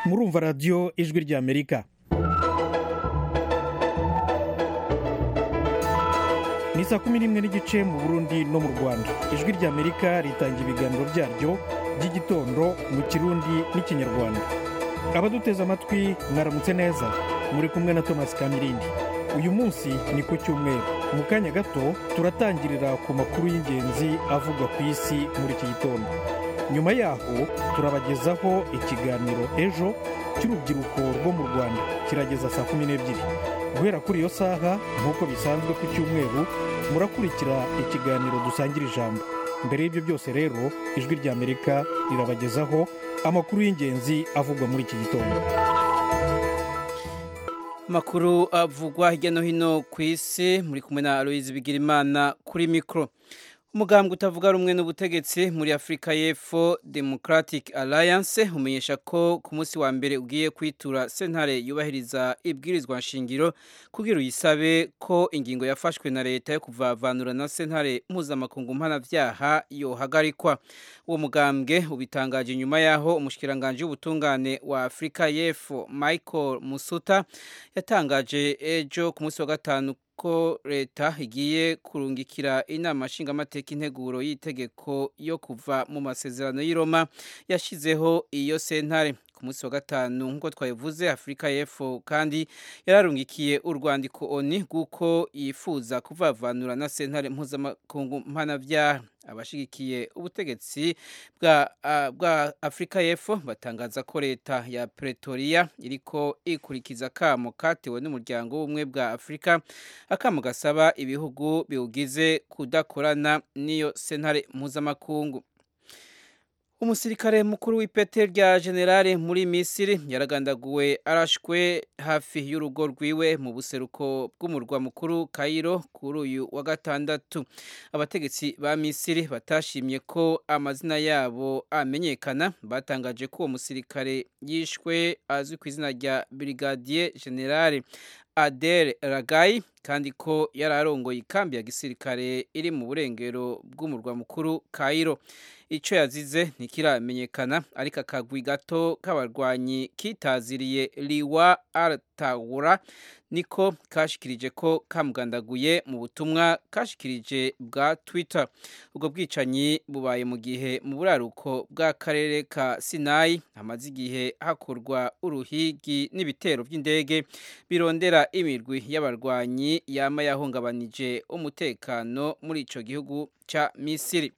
kumva radiyo ijwi ry'amerika ni saa kumi n'imwe n'igice mu burundi no mu rwanda ijwi ry'amerika ritanga ibiganiro byaryo by'igitondo mu kirundi n'ikinyarwanda abaduteze amatwi mwaramutse neza muri kumwe na thomas kamirindi uyu munsi ni ku cyumweru mu kanya gato turatangirira ku makuru y'ingenzi avugwa ku isi muri iki gitondo nyuma yaho turabagezaho ikiganiro ejo cy'urubyiruko rwo mu rwanda kirageza saa kumi n'ebyiri guhera kuri iyo saha nk'uko bisanzwe ku cyumweru murakurikira ikiganiro dusangira ijambo mbere y'ibyo byose rero ijwi ry'amerika rirabagezaho amakuru y'ingenzi avugwa muri iki gitondo amakuru avugwa hirya no hino ku isi muri kumwe na aloyizi bigirimana kuri mikoro umugambwe utavuga rumwe n'ubutegetsi muri afurika y'epfo democratic alliance umenyesha ko ku munsi wa mbere ugiye kwitura sentare yubahiriza ibwirizwa nshingiro kugira uyisabe ko ingingo yafashwe na leta yo kuvavanura na sentare mpuzamakungu mpanabyaha yohagarikwa uwo mugambwe ubitangaje nyuma y'aho umushikiranganji w'ubutungane wa afurika y'epfo michael musuta yatangaje ejo ku munsi wa gatanu ko leta igiye kurungikira inama nshingamateka integuro y'itegeko yo kuva mu masezerano y'iroma yashyizeho iyo sentare ku munsi wa gatanu nk'uko twabivuze afurika y'epfo kandi yararungikiye urwandiko oni rw'uko yifuza kuvavanura na sentare mpuzamakungu mpanabyaha abashigikiye ubutegetsi bwa uh, bwa Afrika y'Epfo batangaza ko leta ya Pretoria iriko ikurikiza kamo katewe n'umuryango w'ubumwe bwa Afrika akamo gasaba ibihugu biwugize kudakorana n'iyo sentare mpuzamakungu umusirikare mukuru w'ipete rya generale muri misiri yaragandaguwe arashwe hafi y'urugo rwiwe mu buseruko bw'umurwa mukuru kayiro kuri uyu wa gatandatu abategetsi ba misiri batashimye ko amazina yabo amenyekana batangaje ko uwo musirikare yishwe azwi ku izina rya brigadier generale adere ragayi kandi ko yari arongoye ikambi ya gisirikare iri mu burengero bw'umurwa mukuru kayiro icyo yazize ntikiramenyekana ariko akagwi gato k'abarwanyi kitaziriye riwa aratawura niko kashikirije ko kamugandaguye mu butumwa kashikirije bwa twitter ubwo bwicanyi bubaye mu gihe mu buraruko bw'akarere ka sinayi hamaze igihe hakorwa uruhigi n'ibitero by'indege birondera imirwi y'abarwanyi yama yahungabanije umutekano muri icyo gihugu cya misiri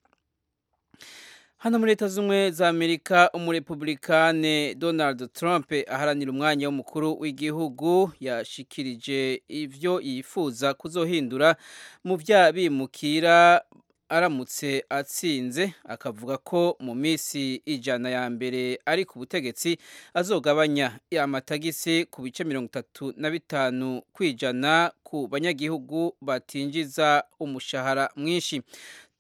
hano muri leta z'ubumwe za amerika umurepublikane donald trump aharanira umwanya w'umukuru w'igihugu yashikirije ibyo yifuza kuzohindura mu bya bimukira aramutse atsinze akavuga ko mu minsi ijana ya mbere ari ku butegetsi azogabanya amatagisi ku bice mirongo itatu na bitanu ku ijana ku banyagihugu batinjiza umushahara mwinshi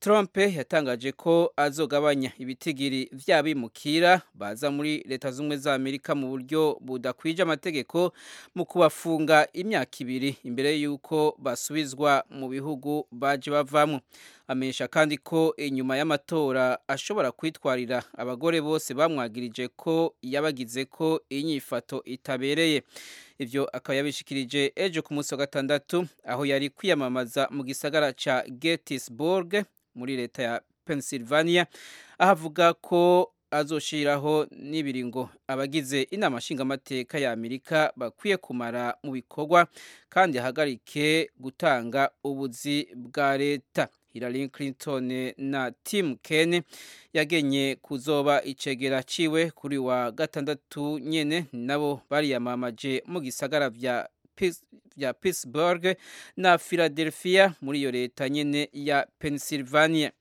Trump yatangaje ko azogabanya ibitigiri by'abimukira baza muri leta z'ubumwe za Amerika mu buryo budakwije amategeko mu kubafunga imyaka ibiri imbere y'uko basubizwa mu bihugu baje bavamo amenyesha kandi ko inyuma y'amatora ashobora kwitwarira abagore bose bamwagirije ko yabagize ko inyifato itabereye ibyo akaba yabishikirije ejo ku munsi wa gatandatu aho yari kwiyamamaza mu gisagara cya gettysburg muri leta ya pennsylvania ahavuga ko azoshiraho n'ibiringo abagize inama nshingamateka ya amerika bakwiye kumara mu bikorwa kandi ahagarike gutanga ubuzi bwa leta Hillary Clinton na Tim Kaine yagenye kuzoba icegera ciwe kuri wa gatandatu nyene nabo bariyamamaje mu gisagara vya vya Pittsburgh na Philadelphia muri iyo leta nyene ya Pennsylvania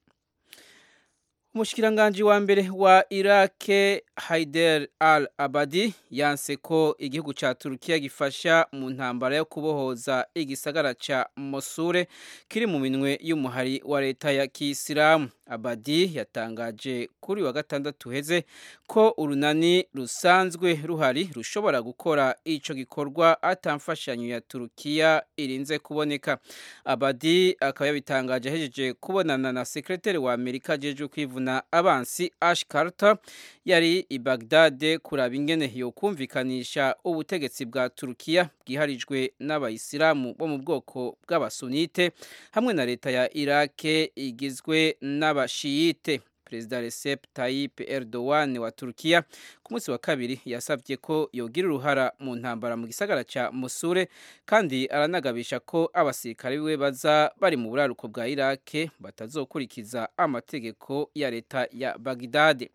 umushikiranganji wa mbere wa irake haider al abadi yanse ko igihugu cya turukiya gifasha mu ntambara yo kubohoza igisagara cya mosure kiri mu minwe y'umuhari wa leta ya kisilamu abadi yatangaje kuri wa gatandatu uheze ko urunani rusanzwe ruhari rushobora gukora icyo gikorwa atamfashanyo ya turukiya irinze kuboneka abadi akaba yabitangaje ahejeje kubonana na sekreteri wa amerika ajeje kwivuna abansi ash carter yari i bagdade kuraba ingene yo kumvikanisha ubutegetsi bwa turukiya bwiharijwe n'abayisilamu bo mu bwoko bw'abasunite hamwe na leta ya irake igizwe n'abashiyite perezida recep tayyip erdogan wa turukiya ku munsi wa kabiri yasabye ko yogira uruhara mu ntambara mu gisagara cya musure kandi aranagabisha ko abasirikare biwe baza bari mu buraruko bwa irake batazokurikiza amategeko ya leta ya bagidade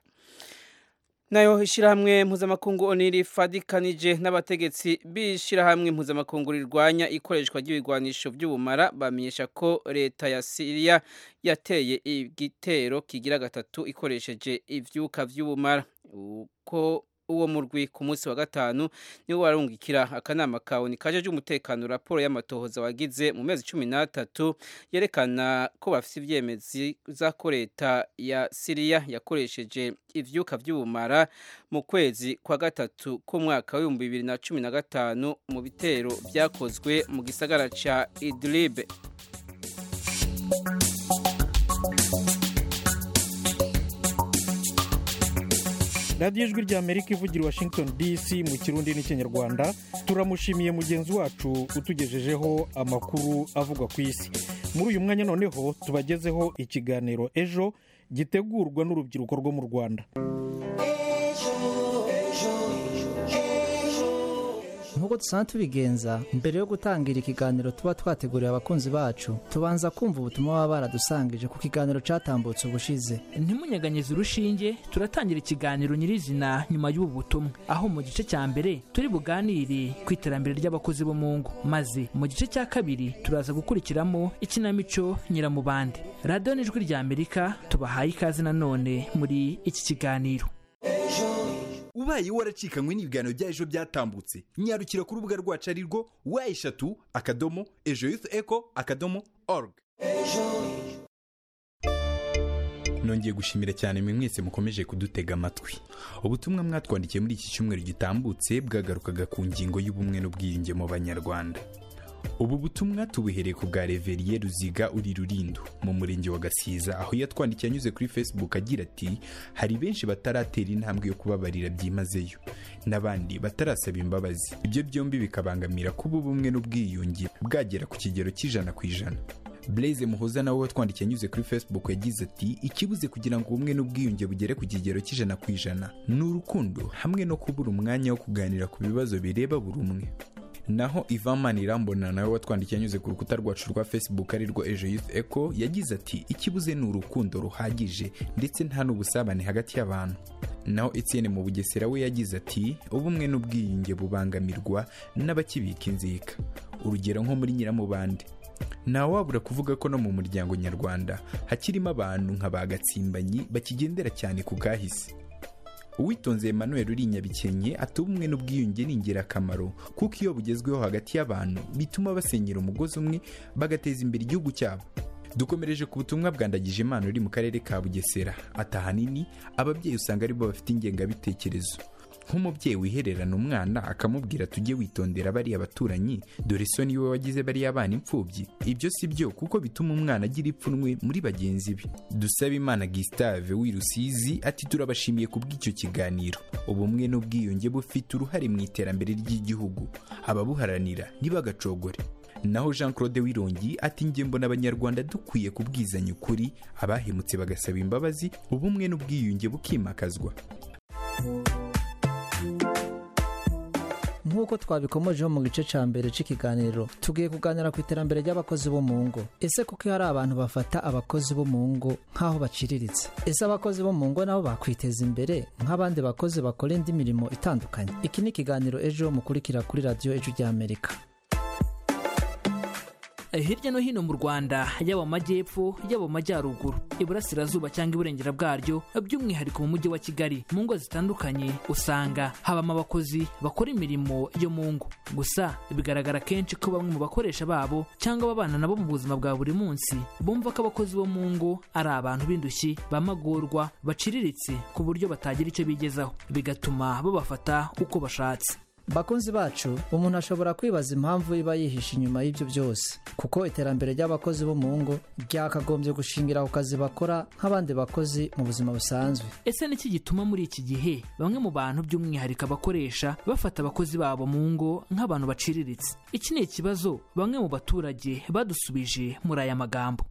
nayo ishyirahamwe mpuzamakungu oniri ifadikanije n'abategetsi b'ishyirahamwe mpuzamakungu rirwanya ikoreshwa ry'ibigwanisho by'ubumara bamenyesha ko leta ya siriya yateye igitero kigira gatatu ikoresheje ibyuka by'ubumara uko uwo murwi ku munsi wa gatanu niwo warungikira akanama ka oni kajeje umutekano raporo y'amatohoza wagize mu mezi cumi n'atatu yerekana ko bafite ibyemeza ko leta ya siriya yakoresheje ivyuka by'ubumara mu kwezi kwa gatatu k'umwaka w'ibihumbi bibiri na cumi na gatanu mu bitero byakozwe mu gisagara ca idlibe radiyo ijwi rya amerika ivugira washington dc mu kirundi n'ikinyarwanda turamushimiye mugenzi wacu utugejejeho amakuru avugwa ku isi muri uyu mwanya noneho tubagezeho ikiganiro ejo gitegurwa n'urubyiruko rwo mu rwanda nk'uko dusanzwe tubigenza mbere yo gutangira ikiganiro tuba twateguriye abakunzi bacu tubanza kumva ubutumwa baba baradusangije ku kiganiro cyatambutse ubushize ntimunyeganyeze urushinge turatangira ikiganiro nyirizina nyuma y'ubu butumwa aho mu gice cya mbere turi buganire ku iterambere ry'abakozi bo mu ngo maze mu gice cya kabiri turaza gukurikiramo ikinamico nyiramubande radiyo n'ijwi rya amerika tubahaye ikaze nanone muri iki kiganiro ubaye waracikanywe n'ibiganiro bya ejo byatambutse nyarukira ku rubuga rwacu ari rwo wa eshatu akadomo ejo yufu eko akadomo oruga nongeye gushimira cyane mwe mwese mukomeje kudutega amatwi ubutumwa mwatwandikiye muri iki cyumweru gitambutse bwagarukaga ku ngingo y'ubumwe n'ubwiyunge mu banyarwanda ubu butumwa tubuhereye ku bwa reveriye ruziga uri rurindo mu murenge wa gasiza aho yatwandikiye anyuze kuri facebook agira ati hari benshi bataratera intambwe yo kubabarira byimazeyo n'abandi batarasaba imbabazi ibyo byombi bikabangamira kuba ubumwe n'ubwiyunge bwagera ku kigero cy'ijana ku ijana Blaise muhoza nawe watwandikiye anyuze kuri facebook yagize ati ikibuze kugira ngo ubumwe n'ubwiyunge bugere ku kigero cy'ijana ku ijana ni urukundo hamwe no kubura umwanya wo kuganira ku bibazo bireba buri umwe naho ivan irambona nawe watwandikiye anyuze ku rukuta rwacu rwa facebook arirwo ejo youth eco yagize ati ikibuze ni urukundo ruhagije ndetse nta n'ubusabane hagati y'abantu naho etienne mu bugesera we yagize ati ubumwe n'ubwiyunge bubangamirwa n'abakibika inzika urugero nko muri nyiramubande ntawabura kuvuga ko no mu muryango nyarwanda hakirimo abantu nka ba gatsimbanyi bakigendera cyane ku kahise uwitonze emmanuel uri nyabikenye ati ubumwe n'ubwiyunge ni ingirakamaro kuko iyo bugezweho hagati y'abantu bituma basenyera umugozi umwe bagateza imbere igihugu cyabo dukomereje ku butumwa bwandagije imana uri mu karere ka bugesera ati ahanini ababyeyi usanga aribo bafite ingengabitekerezo nk'umubyeyi wihererana umwana akamubwira tujye witondera bariya baturanyi dore so niwe wagize bariya bana imfubyi ibyo si byo kuko bituma umwana agira ipfunwe muri bagenzi be dusaba imana gisitave w'i rusizi ati turabashimiye kubw'icyo kiganiro ubumwe n'ubwiyunge bufite uruhare mu iterambere ry'igihugu ababuharanira ntibagacogore naho jean claude wirongi ati njye mbona abanyarwanda dukwiye kubwizanya ukuri abahemutse bagasaba imbabazi ubumwe n'ubwiyunge bukimakazwa nk'uko twabikomojeho mu gice cya mbere cy'ikiganiro tugiye kuganira ku iterambere ry'abakozi bo mu ngo ese kuko hari abantu bafata abakozi bo mu ngo nk'aho baciriritse ese abakozi bo mu ngo nabo bakwiteza imbere nk'abandi bakozi bakora indi mirimo itandukanye iki ni ikiganiro ejo mukurikira kuri radiyo ejo ry'amerika hirya no hino mu rwanda yaba amajyepfo yaba amajyaruguru iburasirazuba cyangwa iburengera bwaryo by'umwihariko mu mujyi wa kigali mu ngo zitandukanye usanga habamo abakozi bakora imirimo yo mu ngo gusa bigaragara kenshi ko bamwe mu bakoresha babo cyangwa ababana nabo mu buzima bwa buri munsi bumva ko abakozi bo mu ngo ari abantu b'indushyi bamagorwa baciriritse ku buryo batagira icyo bigezaho bigatuma babafata uko bashatse bakunzi bacu umuntu ashobora kwibaza impamvu iba yihishe inyuma y'ibyo byose kuko iterambere ry'abakozi bo mu ngo ryakagombye gushingira ku kazi bakora nk'abandi bakozi mu buzima busanzwe ese niki gituma muri iki gihe bamwe mu bantu by'umwihariko abakoresha bafata abakozi babo mu ngo nk'abantu baciriritse iki ni ikibazo bamwe mu baturage badusubije muri aya magambo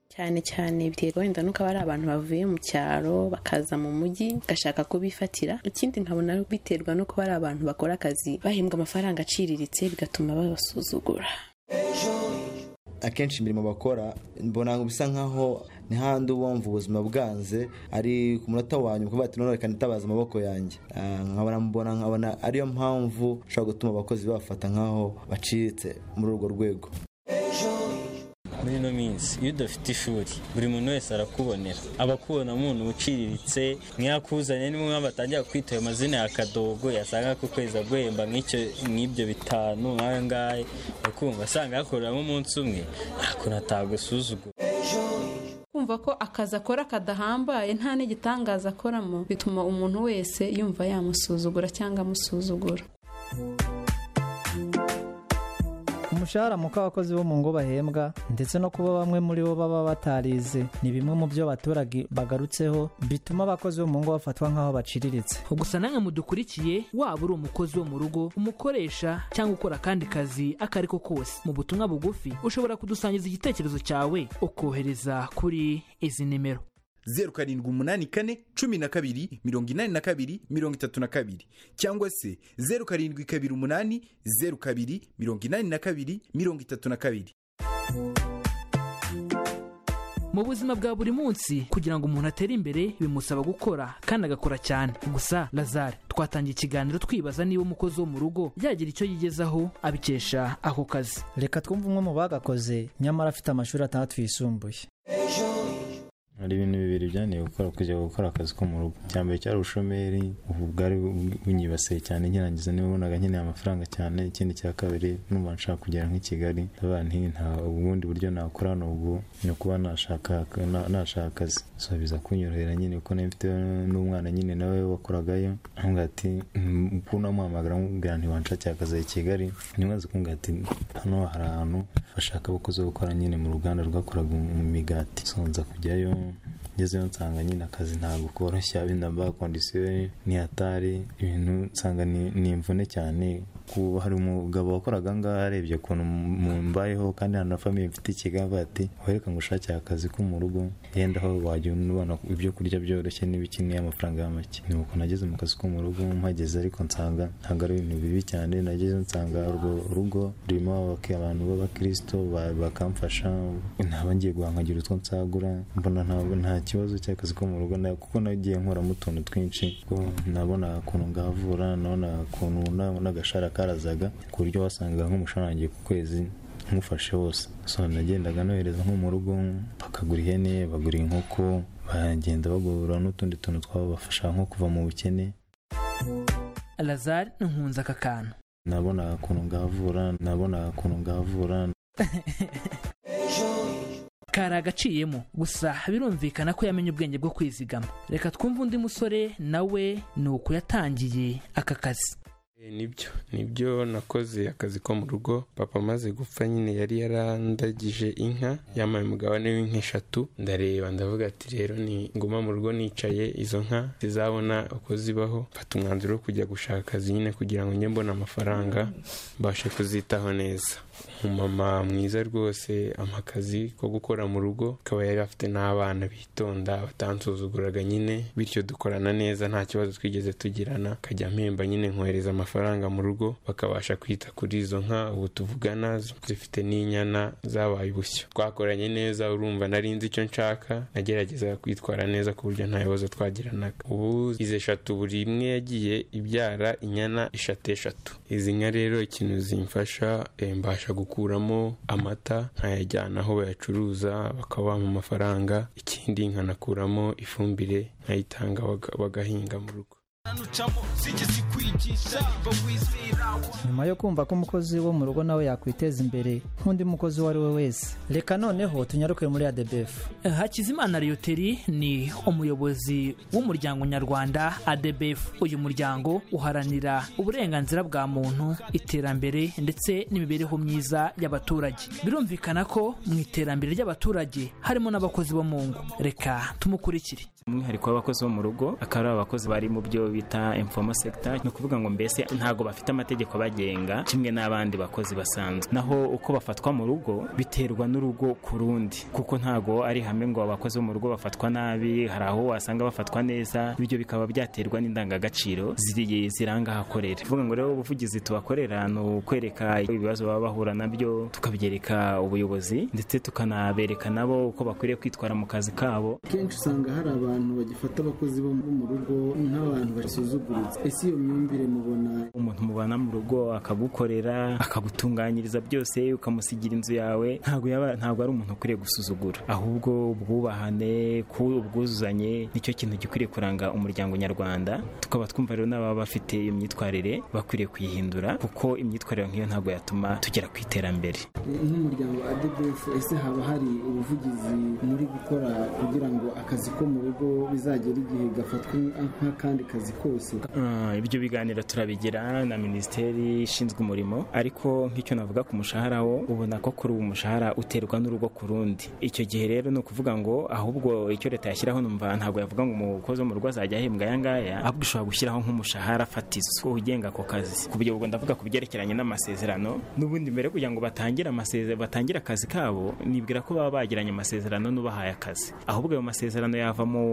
cyane cyane biterwa wenda nuko aba ari abantu bavuye mu cyaro bakaza mu mujyi bagashaka kubifatira ikindi nkabona biterwa nuko ari abantu bakora akazi bahembwa amafaranga aciriritse bigatuma babasuzugura akenshi imirimo bakora mbona bisa nkaho ntihandi wumva ubuzima bwanze ari ku munota wa nyuma kuvuga ati none reka nitabaza amaboko yanjye nkabona mbona nkabona ariyo mpamvu ushobora gutuma abakozi bafata nkaho bacitse muri urwo rwego muri ino minsi iyo udafite ishuri buri muntu wese arakubonera abakubona umuntu uciriritse mwakuzanye ni mwe batangira kwita ayo mazina ya kadogo yasanga ku kwezi aguhemba nk'ibyo bitanu nk'ayo ngayo ukumva asanga yakoreramo umunsi umwe nta kuntu atagusuzugura kumva ko akazi akora kadahambaye nta n'igitangaza akoramo bituma umuntu wese yumva yamusuzugura cyangwa amusuzugura umushahara muko abakozi bo mu ngo bahembwa ndetse no kuba bamwe muri bo baba batarize ni bimwe mu byo abaturage bagarutseho bituma abakozi bo mu ngo bafatwa nk'aho baciriritse gusa namwe mudukurikiye waba uri umukozi wo mu rugo umukoresha cyangwa ukora akandi kazi ako ari ko kose mu butumwa bugufi ushobora kudusangiza igitekerezo cyawe ukohereza kuri izi nimero zeru karindwi umunani kane cumi na kabiri mirongo inani na kabiri mirongo itatu na kabiri cyangwa se zeru karindwi kabiri umunani zeru kabiri mirongo inani na kabiri mirongo itatu na kabiri mu buzima bwa buri munsi kugira ngo umuntu atere imbere bimusaba gukora kandi agakora cyane gusa lazare twatangiye ikiganiro twibaza niba umukozi wo mu rugo yagira icyo yigezaho abikesha ako kazi reka twumve umwe mu bagakoze nyamara afite amashuri atandatu yisumbuye hari ibintu bibiri byanteye gukora kujya gukora akazi ko mu rugo icya mbere cyari ubushomeri ubu bwari bunyibasiye cyane nkirangiza niba ubonaga nkeneye amafaranga cyane ikindi cya kabiri numva nshaka kugera nk'i kigali abana nta ubundi buryo nakora ni ubwo ni ukuba nashaka akazi so biza kunyorohera nyine kuko nayo mfite n'umwana nyine nawe wakoragayo nkambwira ati ukuntu amuhamagara nkubwira ntiwanshakira akazi i kigali nimwaze kumbwira ati hano hari ahantu bashaka abakozi bo gukora nyine mu ruganda rwakoraga imigati so nza kujyayo ngezeyo nsanga nyine akazi ntabwo koroshya benda mba kondisiyo ni hatari ibintu nsanga ni imvune cyane kuba hari umugabo wakoraga ngaha arebye ukuntu mbayeho kandi na famiye mfite ikigamba ati wereka ngo ushakire akazi ko mu rugo yenda aho wajya ubona ibyo kurya byoroshye n'ibikeneye amafaranga ya make ni uko nageze mu kazi ko mu rugo mpageze ariko nsanga ntabwo ari ibintu bibi cyane nageze nsanga urwo rugo rurimo abantu b'abakristo bakamfasha ntaba ngiye guhangagira utwo nsagura mbona ntabwo nta kibazo cy'akazi ko mu rugo kuko nagiye nkoramo utuntu twinshi ko nabona ukuntu ngavura nabona ukuntu nabona agashara karazaga ku buryo wasangaga nk'umusharangiye ku kwezi nkufashe hose so nagendaga nohereza nko mu rugo bakagura ihene bagura inkoko bagenda bagura n'utundi tuntu twabafasha nko kuva mu bukene lazare nkunze aka kantu nabona ukuntu ngavura nabona ukuntu ngavura kari agaciyemo gusa birumvikana ko yamenye ubwenge bwo kwizigama reka twumve undi musore nawe ni uko yatangiye aka kazi nibyo nibyo nakoze akazi ko mu rugo papa amaze gupfa nyine yari yarandagije inka yambaye umugabane w'inka eshatu ndareba ndavuga ati rero ni nguma mu rugo nicaye izo nka zizabona uko zibaho mfata umwanzuro wo kujya gushaka akazi nyine kugira ngo njye mbone amafaranga mbashe kuzitaho neza umumama mwiza rwose ampa akazi ko gukora mu rugo akaba yari afite n'abana bitonda batansuzuguraga nyine bityo dukorana neza nta kibazo twigeze tugirana akajya mpemba nyine nkohereza amafaranga amafaranga mu rugo bakabasha kwita kuri izo nka ubu tuvugana zifite n'inyana zabaye ubushyo twakoranye neza urumva nari nzi icyo nshaka nagerageza kwitwara neza ku buryo nta bibazo twagiranaga ubu izi eshatu buri imwe yagiye ibyara inyana eshatu eshatu izi nka rero ikintu zimfasha mbasha nkabasha gukuramo amata nkayajyana aho bayacuruza bakaba bampa amafaranga ikindi nkanakuramo ifumbire nkayitanga baga- bagahinga mu rugo nyuma yo kumva ko umukozi wo mu rugo nawe yakwiteza imbere nk'undi mukozi uwo ari we wese reka noneho tunyaruke muri adebefu hakizimana riyoteri ni umuyobozi w'umuryango nyarwanda adbf uyu muryango uharanira uburenganzira bwa muntu iterambere ndetse n'imibereho myiza y'abaturage birumvikana ko mu iterambere ry'abaturage harimo n'abakozi bo mu ngo reka tumukurikire umwihariko w'abakozi bo mu rugo akaba ari abakozi bari mu byo bita informal sector ni ukuvuga ngo mbese ntabwo bafite amategeko abagenga kimwe n'abandi bakozi basanzwe naho uko bafatwa mu rugo biterwa n'urugo ku rundi kuko ntabwo ari hamwe ngo abakozi bo mu rugo bafatwa nabi hari aho wasanga bafatwa neza bityo bikaba byatera biterwa n'indangagaciro ziri ziranga ahakorera kuvuga ngo rero ubuvugizi tubakorera ni ukwereka ibibazo baba bahura nabyo tukabyereka ubuyobozi ndetse tukanabereka nabo uko bakwiriye kwitwara mu kazi kabo kenshi usanga hari abantu bagifata abakozi bo mu rugo nk'abantu basuzuguritse ese iyo myumvire mubona umuntu mubana mu rugo akagukorera akagutunganyiriza byose ukamusigira inzu yawe ntabwo yaba ntabwo ari umuntu ukwiriye gusuzugura ahubwo ubwubahane ku ubwuzuzanye nicyo kintu gikwiriye kuranga umuryango nyarwanda tukaba twumva rero n'ababa bafite iyo myitwarire bakwiriye kuyihindura kuko imyitwarire nk'iyo ntabwo yatuma tugera ku iterambere nk'umuryango wa ADBF ese haba hari ubuvugizi muri gukora kugira ngo akazi ko mu rugo bizagere igihe gafatwa nk'akandi kazi kose Ah, ibyo biganiro turabigira na minisiteri ishinzwe umurimo ariko nk'icyo navuga ku mushahara wo ubona ko kuri ubu umushahara uterwa n'urugo ku rundi icyo gihe rero ni ukuvuga ngo ahubwo icyo leta yashyiraho numva ntabwo yavuga ngo umukozi wo mu rugo azajya ahembwa aya ngaya ahubwo ishobora gushyiraho nk'umushahara fatizo ugenga ako kazi ku byo ubwo ndavuga ku byerekeranye n'amasezerano n'ubundi mbere yo kugira ngo batangire amasezerano batangire akazi kabo nibwira ko baba bagiranye amasezerano n'ubahaye akazi ahubwo ayo masezerano yava mu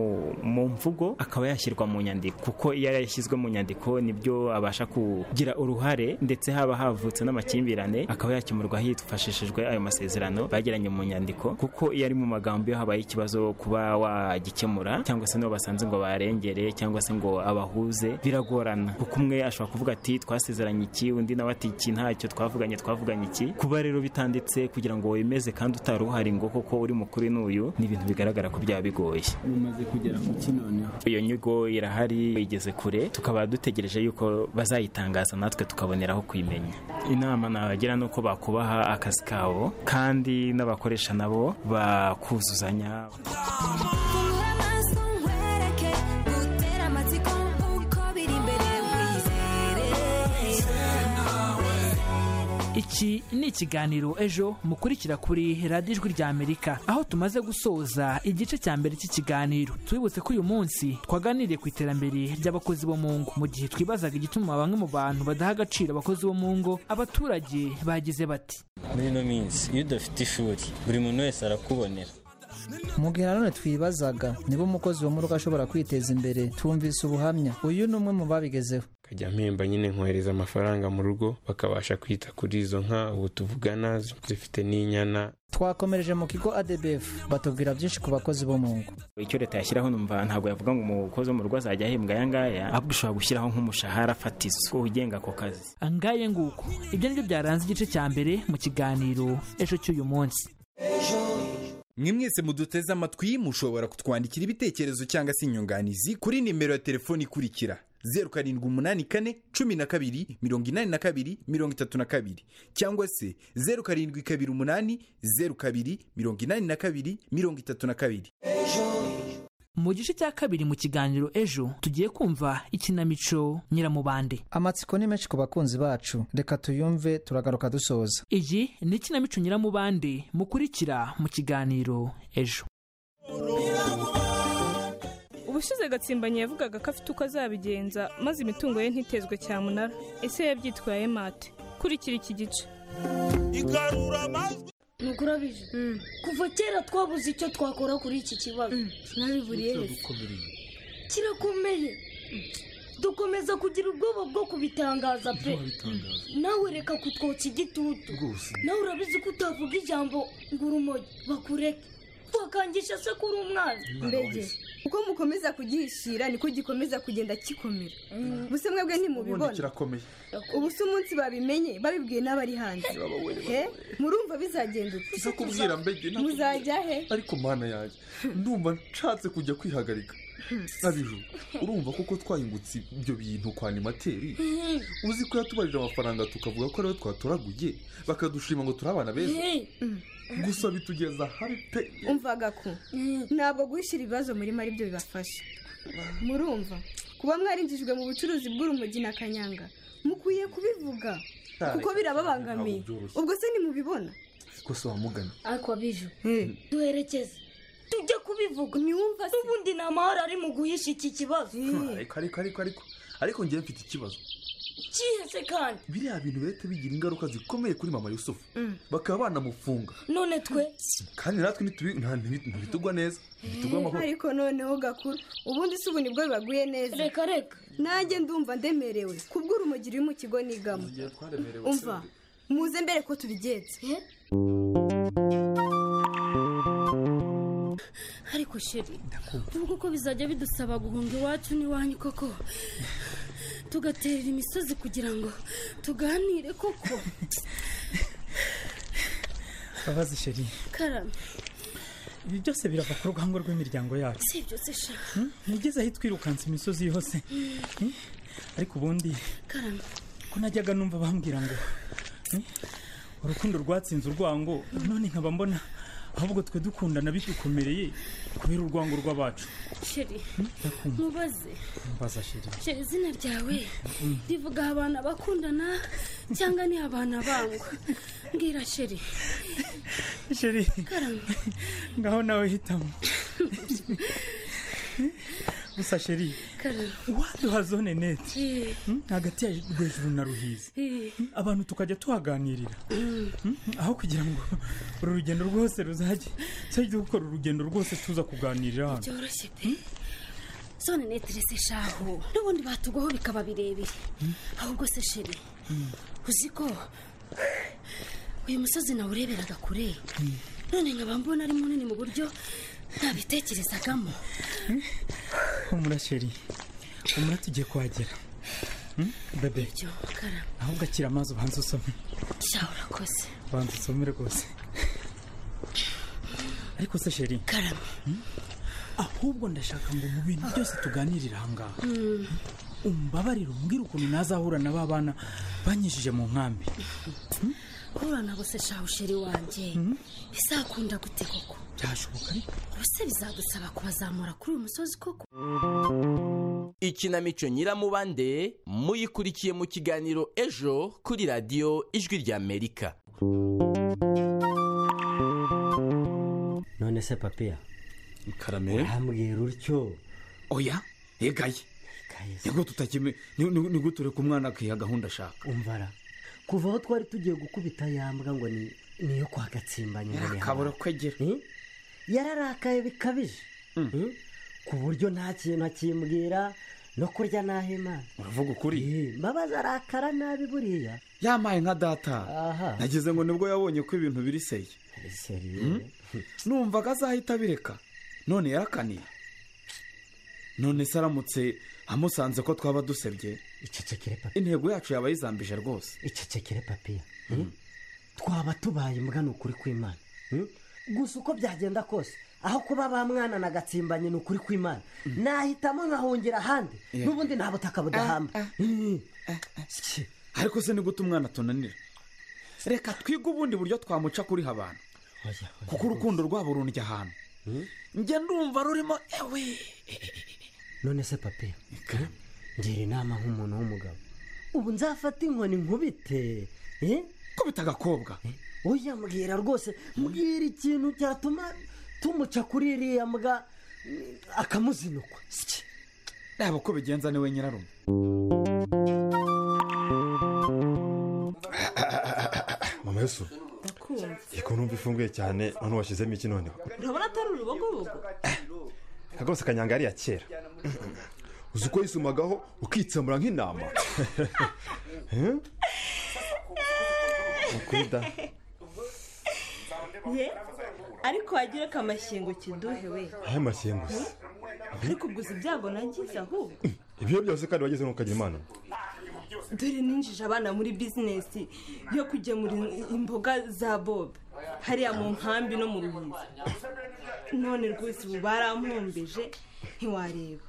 mu mvugo akaba yashyirwa mu nyandiko kuko iyo yashyizwe mu nyandiko nibyo abasha kugira uruhare ndetse haba havutse n'amakimbirane akaba yakemurwa hifashishijwe ayo masezerano bagiranye mu nyandiko kuko iyo ari mu magambo iyo habaye ikibazo kuba wagikemura cyangwa se nibo basanze ngo barengere cyangwa se ngo abahuze biragorana kuko umwe ashobora kuvuga ati twasezeranye iki undi nawe ati iki ntacyo twavuganye twavuganye iki kuba rero bitanditse kugira ngo wemeze kandi utari uhari ngo koko uri mukuru n'uyu ni ibintu bigaragara ko byaba bigoye mumaze kugera ku kinoneho iyo nyigo irahari igeze kure tukaba dutegereje yuko bazayitangaza natwe tukaboneraho kuyimenya inama nabagira ni uko bakubaha akazi kabo kandi n'abakoresha nabo bakuzuzanya Iki ni ikiganiro ejo mukurikira kuri radiyo ijwi rya Amerika aho tumaze gusoza igice cya mbere cy'ikiganiro twibutse ko uyu munsi twaganiriye ku iterambere ry'abakozi bo mu ngo mu gihe twibazaga igituma bamwe mu bantu badaha agaciro abakozi bo mu ngo abaturage bagize bati muri ino minsi iyo udafite ishuri buri muntu wese arakubonera mu gihe nanone twibazaga niba umukozi wo mu rugo ashobora kwiteza imbere twumvise ubuhamya uyu ni umwe mu babigezeho nkajya mpemba nyine nkohereza amafaranga mu rugo bakabasha kwita kuri izo nka ubu tuvugana zifite n'inyana twakomereje mu kigo adebefu batubwira byinshi ku bakozi bo mu ngo icyo leta yashyiraho numva ntabwo yavuga ngo umukozi wo mu rugo azajya ahembwa aya ngaya ahubwo ushobora gushyiraho nk'umushahara fatizo ugenga ako kazi angaye nguko ibyo nibyo byaranze igice cya mbere mu kiganiro ejo cy'uyu munsi mwe mwese muduteze amatwi mushobora kutwandikira ibitekerezo cyangwa se inyunganizi kuri nimero ya telefoni ikurikira zeru karindwi umunani kane cumi na kabiri mirongo inani na kabiri mirongo itatu na kabiri cyangwa se zeru karindwi kabiri umunani zeru kabiri mirongo inani na kabiri mirongo itatu na kabiri mu gice cya kabiri mu kiganiro ejo tugiye kumva ikinamico nyiramubande amatsiko ni menshi ku bakunzi bacu reka tuyumve turagaruka dusoza iyi ni ikinamico nyiramubande mukurikira mu kiganiro ejo ubushize gatsimbanyi yavugaga ko afite uko azabigenza maze imitungo ye ntitezwe cyamunara ese yabyitwaye mate kurikira iki gice nuko urabije kuva kera twabuze icyo twakora kuri iki kibazo nabiburiye kirakomeye dukomeza kugira ubwoba bwo kubitangaza pe nawe reka kutwotsa igitutu rwose nawe urabizi ko utavuga ijambo ngo urumogi bakureke wakangisha se ko uri umwana Umwana mbege wese. uko mukomeza kugihishira niko gikomeza kugenda gikomera gusa mwebwe ntimubibona kirakomeye ubu si umunsi babimenye babibwiye n'abari hanze he murumva bizagenda uti Iza kubwira mbege ntabwo- muzajya he ariko mana yanjye ndumva nshatse kujya kwihagarika nabiju urumva kuko twahingutse ibyo bintu kwa animateri uzi ko yatubarije amafaranga tukavuga ko ariyo twatoraguye bakadushima ngo turi abana beza gusa bitugeza habi pe umvaga ko ntabwo guhishyira ibibazo muri ari byo bibafasha murumva kuba mwarinjijwe mu bucuruzi bw'urumogi na kanyanga mukwiye kubivuga kuko birababangamiye ubwo se ntimubibona rwose wamugana ariko biju duherekeze tujye kubivuga n'ubundi ni amahoro ari mu guhisha iki kibazo ariko ariko ariko ariko ariko ngewe mfite ikibazo cyihese kandi biriya bintu leta bigira ingaruka zikomeye kuri mama yusufu bakaba banamufunga none twe kandi natwe ntitubi- nta- ntibi- ntibitugwa neza ntibitugwa amahoro ariko noneho gakuru ubundi si ubu nibwo bibaguye neza reka reka nanjye ndumva ndemerewe kubw'urumogi ruri mu kigo nigamo umva muze mbere ko tubigenza ariko sheri ubu kuko bizajya bidusaba guhunga iwacu n'iwanyu koko tugaterera imisozi kugira ngo tuganire koko babazi sheri karame ibi byose birava ku rugango rw'imiryango yacu si byose sha Hmm? nigeze aho twirukanse imisozi yose Hmm? ariko ubundi karame ko najyaga numva bambwira ngo hmm, urukundo rwatsinze urwango none nkaba mbona ahubwo twe dukundana bidukomereye kubera urwango rw'abacu sheri ndakumva mubaze mbaza sheri sheri izina ryawe Mm. rivuga abantu bakundana cyangwa ni abantu bangwa mbwira sheri sheri karame ngaho nawe hitamo gusa sheri karame waduha zone neti Eh, Hmm? hagati ya rwejuru na ruhizi eh. Hmm? abantu tukajya tuhaganirira Hmm? aho kugira ngo uru rugendo rwose ruzajye tujye gukora urugendo rwose tuza kuganirira hano byoroshye pe zone netirese shaho n'ubundi batugwaho bikaba birebire ahubwo se sheri uzi ko uyu musozi nawe ureberaga kure none nkaba mbona ari munini mu buryo ntabitekerezagamo humura sheri humura tugiye kuhagera Hmm? bebe karame ahubwo akira amazi ubanza usome sha urakoze banza usome rwose ariko se sheri karame ahubwo ndashaka ngo mu bintu byose tuganirire ahangaha umbabarire umbwire ukuntu nazahura na ba bana banyujije mu nkambi guhura nabo se shaho sheri wanjye bizakunda gute koko byashoboka ariko ubuse bizadusaba kubazamura kuri uyu musozi koko ikinamico nyiramubande muyikurikiye mu kiganiro ejo kuri radiyo ijwi ry'amerika none se papiya karame urambwira utyo oya egaye nibwo tutakime nibwo tureka umwana akiha gahunda ashaka umvara kuva aho twari tugiye gukubita yambwa ngo ni niyo kwa gatsimbanye ngo ni Yarakabura kwegera yararakaye bikabije Hmm? ku buryo nta kintu akimbwira no kurya nahema uravuga ukuri mbabazi arakara nabi buriya yamaye nka data Aha. nageze ngo nibwo yabonye ko ibintu biriseye Hmm? numvaga azahita abireka none yarakaniye none se aramutse amusanze ko twaba dusebye intego yacu yaba yizambije rwose icecekere papiya Hmm? twaba tubaye imbwa ni ukuri kw'imana Hmm? gusa uko byagenda kose aho kuba ba mwana na gatsimbanye ni ukuri kw'imana nahitamo nkahungira ahandi Yeah. n'ubundi nta butaka budahamba Hmm. ariko se ni gute umwana tunanira reka twige ubundi buryo twamuca kuri abantu kuko urukundo rwabo rundya ahantu njye ndumva rurimo ewe none se papiya ngira inama nk'umuntu w'umugabo ubu nzafata inkoni nkubite eh? kubita agakobwa oya mbwira rwose mbwira ikintu cyatuma tumuca kuri iriya mbwa akamuzinukwa reba uko bigenza niwe nyirarume mama yesu iko numva ifunguye cyane none washyizemo iki noneho urabona atari urubogobogo rwose kanyanga yari iya kera uzi uko yisumagaho ukitsamura nk'intama Eh? Ukuri da. ye ariko wagira ko amashyengo kiduhe we aya mashyengo se ariko gusa ibyago nagize ahubwo ibyo byose kandi wageze ntukagira imana dore ninjije abana muri bizinesi yo kugemura imboga za bob hariya mu nkambi no mu rubizi none rwose ubu barampumbije ntiwareba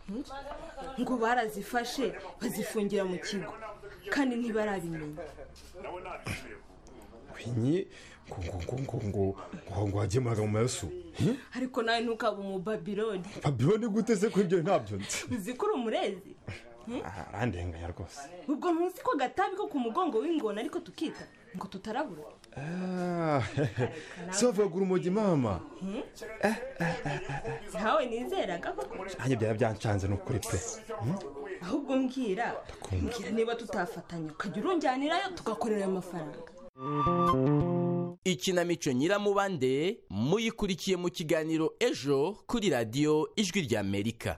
Hmm? ngo barazifashe bazifungira mu kigo kandi ntibarabimenya winyi ngo ngo ngo ngo ngo ngo wagemuraga mu mayosu Hmm? ariko nawe ntukabe umubabiloni babyo ni gute se ko ibyo ntabyo nzi uzi ko uri umurezi Hmm? Ah, arandenganya rwose ubwo ntuzi ko agatabi ko ku mugongo w'ingona ariko tukita ngo tutarabura Ah, so bavugagura urumogi mama Hmm? ntawe nizeraga koko nanjye byaba byancanze ni ukuri pe Hmm? ahubwo mbwira mbwira niba tutafatanya ukajya urunjyanirayo tugakorera ayo mafaranga ikinamico nyiramubande muyikurikiye mu kiganiro ejo kuri radiyo ijwi ry'amerika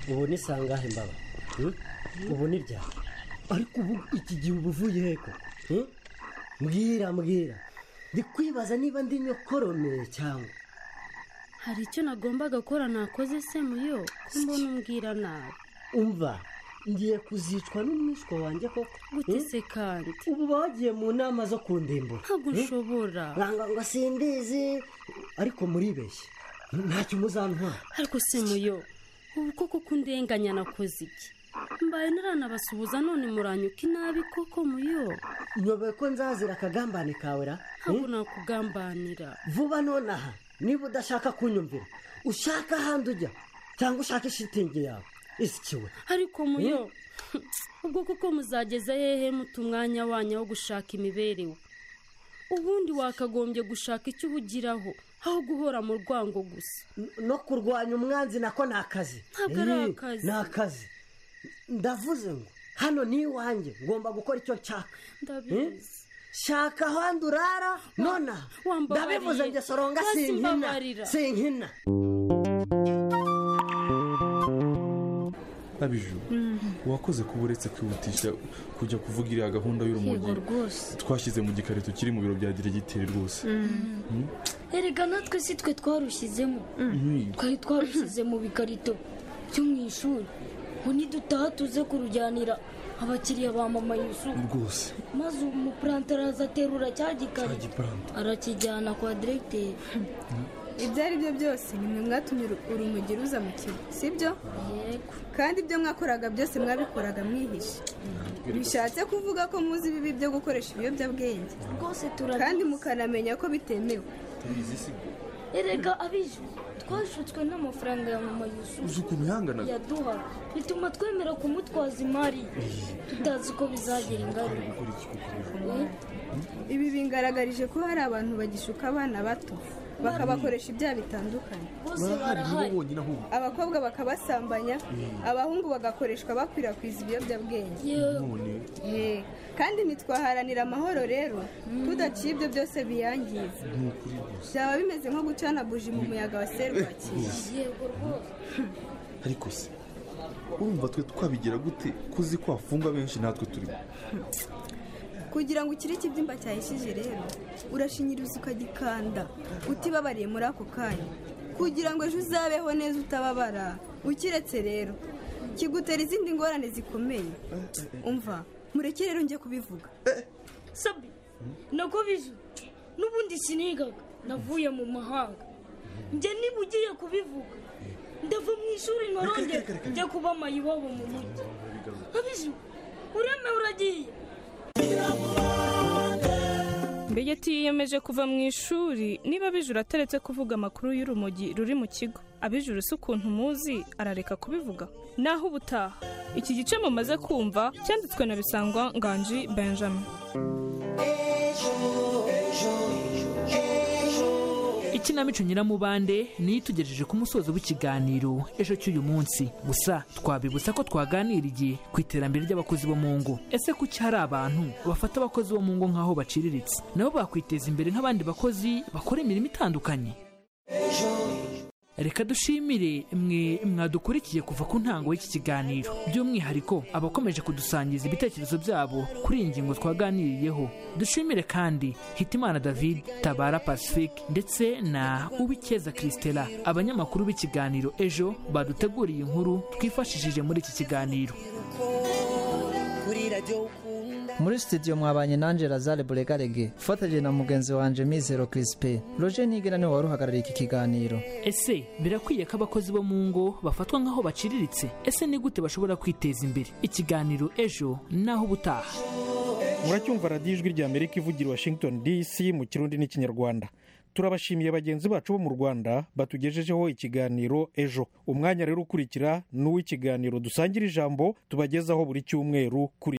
ubu ni sangahe mbaba Hmm? ubu ni ryari ariko ubu iki gihe uba uvuye he koko Hmm? mbwira mbwira ndi kwibaza niba ndi nyokorome cyangwa hari icyo nagombaga gukora nakoze se muyo ko mbona umbwira nawe umva ngiye kuzicwa n'umwishywa wanjye koko Gute Hmm? se kandi ubu bagiye mu nama zo kundimbura ntabwo Hmm? ushobora nanga ngo simbizi ariko muribeshye ntacyo muzantwara ariko se muyo ubu koko ko undenganya nakoze iki mbaye naranabasuhuza none muranyuka inabi koko muyo nyoboye ko nzazira akagambane kawe ra ntabwo Hmm? nakugambanira vuba nonaha niba udashaka kunyumvira ushaka ahandi ujya cyangwa ushaka ishitingi yawe isikiwe ariko muyo ubwo kuko muzageza hehe muta umwanya wanyu wo gushaka imibereho ubundi wakagombye gushaka icyo ubugiraho aho guhora mu rwango gusa no kurwanya umwanzi nako ni akazi Ntabwo ari Eh, akazi. ni akazi ndavuze ngo hano ni iwanjye ngomba gukora icyo nshaka Eh? ndabizi shaka ahandi urara nonaha wambabariye. ndabivuze njye soronga Rwose sinkina mbabarira. sinkina nabiju wakoze kuba uretse kwihutisha kujya kuvuga iriya gahunda y'urumogi Yego rwose. twashyize mu gikarito kiri mu biro bya diregiteri rwose Hmm? erega natwe si twe twarushyizemo Mm. twari twarushyize mu bikarito byo mu ishuri ngo nidutaha tuze kurujyanira abakiriya ba mama yusufu rwose maze uwo mupurante araza aterura cya gikarito igiparante arakijyana kwa diregiteri ibyo ari byo byose ni mwe mwatumye uru- urumogi ruza mu kigo sibyo yego kandi ibyo mwakoraga byose mwabikoraga mwihishe bishatse kuvuga ko muzi ibibi byo gukoresha ibiyobyabwenge rwose turabizi kandi mukanamenya ko bitemewe tubizi si bwo erega abije twashutswe n'amafaranga ya mama uzi yusufu ukuntu yanganaga yaduhaga bituma twemera kumutwaza imari tutazi ko bizagira ingaruka Eh? ibi bingaragarije ko hari abantu bagishuka abana bato bakabakoresha ibyaha bitandukanye bose barahari bonyine ahubwo abakobwa bakabasambanya abahungu bagakoreshwa bakwirakwiza ibiyobyabwenge none Eh, kandi ntitwaharanira amahoro rero tudaciye ibyo byose biyangiza ni ukuri rwose byaba bimeze nko gucana buji mu muyaga wa serwakira yego rwose ariko se urumva twe twabigira gute kuzi kwafunga benshi natwe turimo kugira ngo ukire ikibyimba cyahishije rero urashinyiriza ukagikanda utibabariye muri ako kanya kugira ngo ejo uzabeho neza utababara ukiretse rero kigutera izindi ngorane zikomeye umva mureke rero njye kubivuga sabi nako bizu n'ubundi sinigaga navuye mu mahanga njye niba ugiye kubivuga ndava mu ishuri norongera njya kuba mayiwabo mu mujyi abizu uremewe uragiye mbegeti yiyemeje kuva mu ishuri niba abijura ataretse kuvuga amakuru y'urumogi ruri mu kigo abijura si ukuntu muzi arareka kubivuga naho ubutaha iki gice mumaze kumva cyanditswe na bisangwa nganji benjamin ikinamico nyiramubande niyo itugejeje ku musozo w'ikiganiro ejo cy'uyu munsi gusa twabibutsa ko twaganiriye ku iterambere ry'abakozi bo mu ngo ese kuki hari abantu bafata abakozi bo mu ngo nk'aho baciriritse nabo bakwiteza imbere nk'abandi bakozi bakora imirimo itandukanye reka dushimire mwe mwadukurikiye kuva ku ntango y'iki kiganiro by'umwihariko abakomeje kudusangiza ibitekerezo byabo kuri iyi ngingo twaganiriyeho dushimire kandi hitimana david tabara pacifique ndetse na uwikeza christela abanyamakuru b'ikiganiro ejo baduteguriye inkuru twifashishije muri iki kiganiro kuri radiyo ukunda muri studio mwabanye nanjye lazare buregarege ufatanyije na mugenzi wanjye mizero kirisipe roje ntigera niwe wari uhagarariye iki kiganiro ese birakwiye ko abakozi bo mu ngo bafatwa nk'aho baciriritse ese ni gute bashobora kwiteza imbere ikiganiro ejo naho ubutaha muracyumva radiyo ijwi rya amerika ivugira washington dc mu kirundi n'ikinyarwanda turabashimiye bagenzi bacu bo mu rwanda batugejejeho ikiganiro ejo umwanya rero ukurikira n'uw'ikiganiro dusangira ijambo tubagezaho buri cyumweru kuri